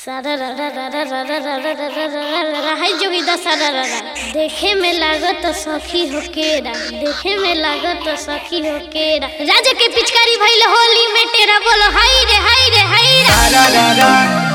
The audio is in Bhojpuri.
सारा रा रा रा रा रा रा रा रा रा रा रा रा रा हाय जोगिदा सारा रा रा देखे में लागत सखी हो केरा देखे में लागत सखी हो केरा राजा के पिचकारी भइल होली में टेरा बोलो हाय रे हाय रे हाय रे रा रा रा